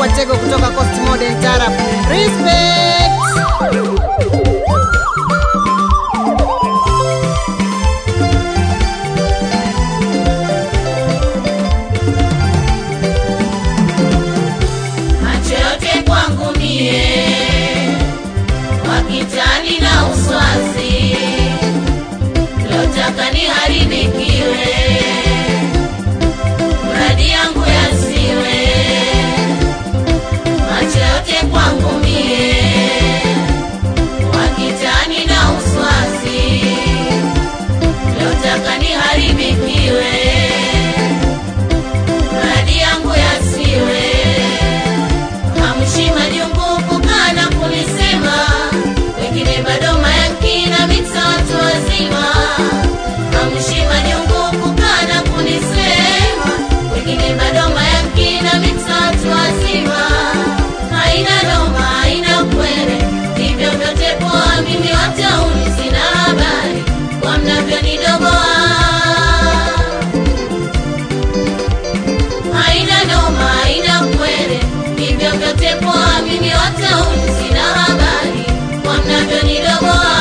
Watego kutoka Coast Modern Tarab. Respect! macho yote kwangu mie wakitani na uswazi lotaka niharibikiwe mradi yangu yasiwe macho yote kwangu mie wakitani na uswazi lotaka niharibikiwe mradi yangu yasiwe hamshima jungu kukana kulisema wengine bado mayakina miksa watu wazima hamshima jungu kukana kunisema wengine bado mayakina miksa watu wazima haina noma haina kwere hivyo vyote poa mimi watauni sina habari kwa mnavyonidogoa haina noma haina kwere hivyo vyote poa mimi watauni sina habari kwa mnavyonidogoa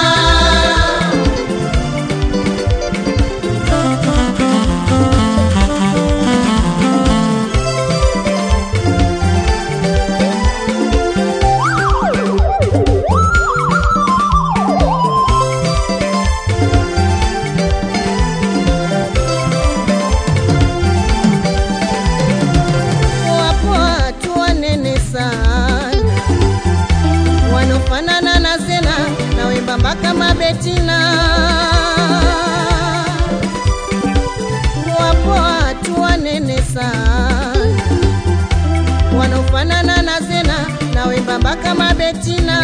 Wapo watu wanene sana wanofanana na Zena na wembamba kama Betina. Wapo watu wanene sana wanofanana na Zena na wembamba kama Betina.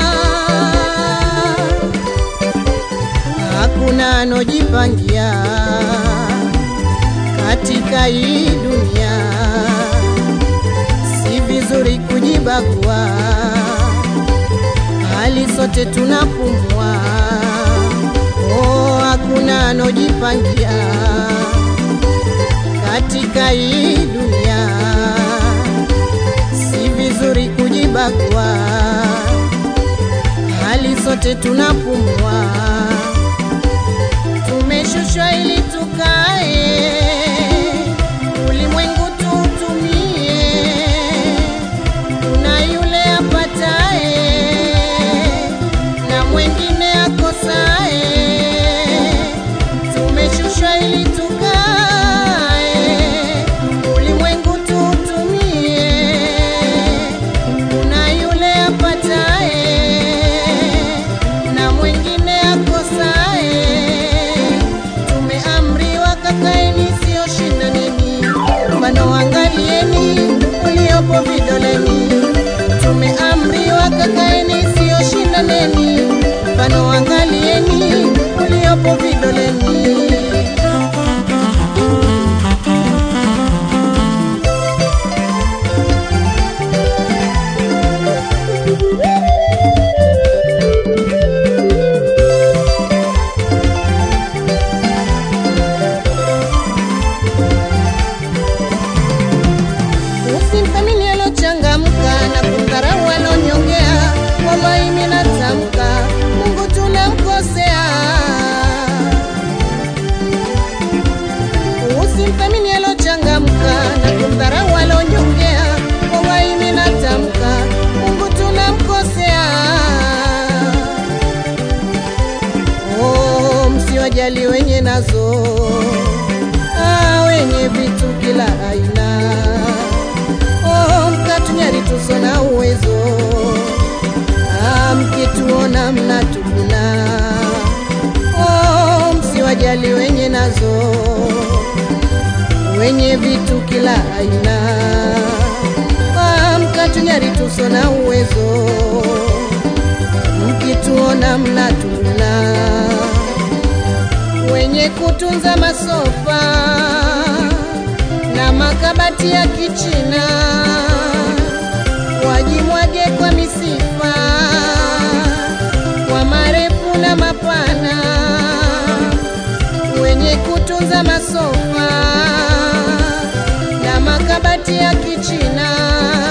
Hakuna anojipangia katika hii dunia, si vizuri kujibagua, hali sote tunapumua. Oh, hakuna anojipangia katika hii dunia, si vizuri kujibagua, hali sote tunapumua tumeshushwa ili tukae ulimwengu tuutumie. Kuna yule apatae na mwengine akosae. Tumeshushwa ili tukae ulimwengu tuutumie. Kuna yule apatae na mwengine akosae. Tumeamriwa kakaeni, sio shindaneni, mfano angalieni uliopo vidoleni. Tumeamriwa kakaeni, sio shindaneni, mfano angalieni uliopo vidoleni. Usimthamini alochangamka na kumdharau alonyongea. Wallahi mimi natamka, Mungu tunamkosea. Usimthamini alochangamka na kumdharau alonyongea. Wallahi mimi natamka, Mungu tunamkosea. Oh, msiwajali wenye nazo ah, wenye vitu kila aina oh, mkatunyari tuso na uwezo ah, mkituona mnatukuna oh, msiwajali wenye nazo wenye vitu kila aina ah, mkatunyari tuso na uwezo mkituona mnatukuna wenye kutunza masofa na makabati ya kichina wajimwage kwa misifa kwa marefu na mapana wenye kutunza masofa na makabati ya kichina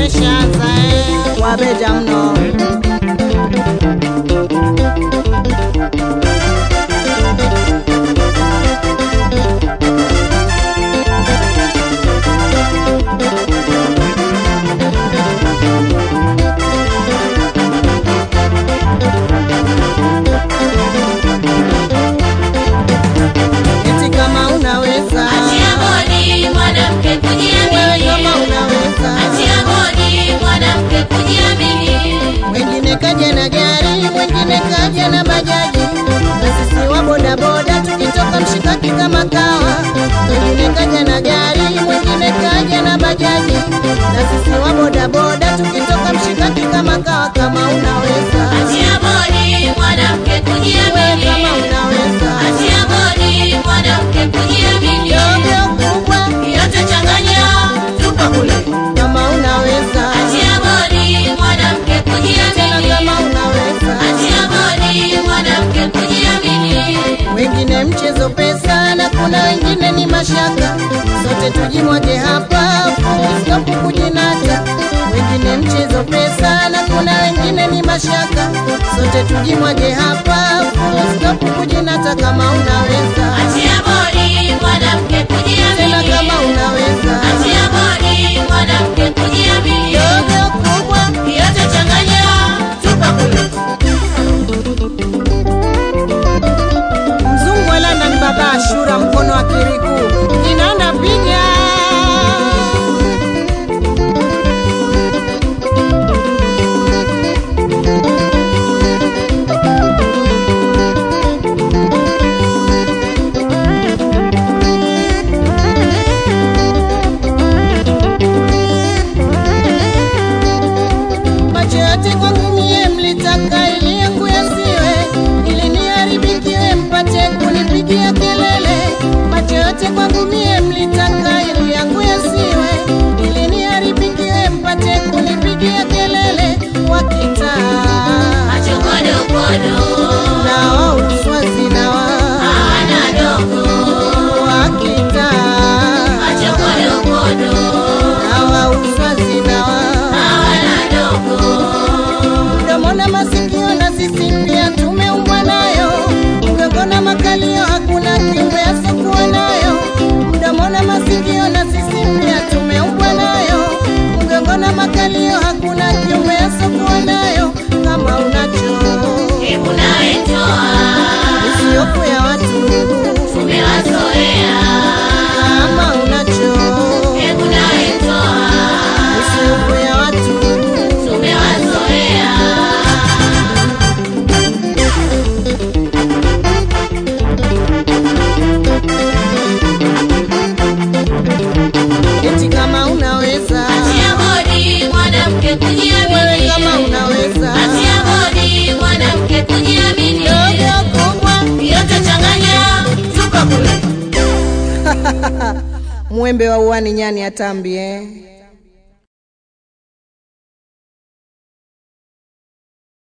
umeshaanza eh. Wabeja mno. Eti kama unaweza Achia bodi mwanamke wewe kujiamini. kama unaweza Achia bodi mwanamke kujiamini. Mwingine kaja na gari, mwingine kaja na bajaji, na sisi wa bodaboda tukitoka mshikaki kama kawa. Mwingine kaja na gari, mwingine kaja na bajaji, na sisi wa bodaboda tukitoka mshikaki kama kawa. Kama unaweza Achia bodi mwanamke wewe, kujiamini. kama unaweza Achia bodi mwanamke kujiamini. dogo kubwa, Yote changanya, tupa kule. kama unaweza Achia bodi mwanamke tena, kujiamini. kama unaweza Achia bodi mwanamke kujiamini. wengine mchezo pesa na kuna wengine ni mashaka, sote tujimwage hapa full stop kujinata. Wengine mchezo pesa na kuna wengine ni mashaka, sote tujimwage hapa full stop kujinata. Kama unaweza Achia bodi mwanamke tena, kujiamini. kama unaweza Achia bodi mwanamke kujiamini. dogo kubwa Yote changanya, tupa kule. Mzungu alanda ni baba Ashura, mkono wa kiriku kinanda piga macho yote kwangu mie mlitaka ili yangu yasiwe, ili niharibikiwe mpate kunipigia kelele. Macho yote kwangu mie mlitaka ili yangu yasiwe, ili niharibikiwe mpate kunipigia kelele. Wakitaa Macho kodo kodo, na wa uswazi na wa hawana dogo. wakitaa Macho kodo kodo, na wa uswazi na wa hawana dogo. mdomo na masikio na sisi pia tumeumbwa nayo, mgongo na makalio hakuna kiumbe asokuwa nayo. Mdomo na masikio na sisi pia tumeumbwa nayo, mgongo na makalio hakuna kiumbe asokuwa nayo. Kama unacho Hebu nawe toa, isiyofu ya watu, tumewazoea. kama unacho Hebu nawe toa, isiyofu ya watu tumewazoea. eti kama unaweza Achia bodi mwanamke wewe, kujiamini. kama unaweza Achia bodi mwanamke kujiamini. dogo kubwa Yote changanya, tupa kule. mwembe wa uani nyani atambie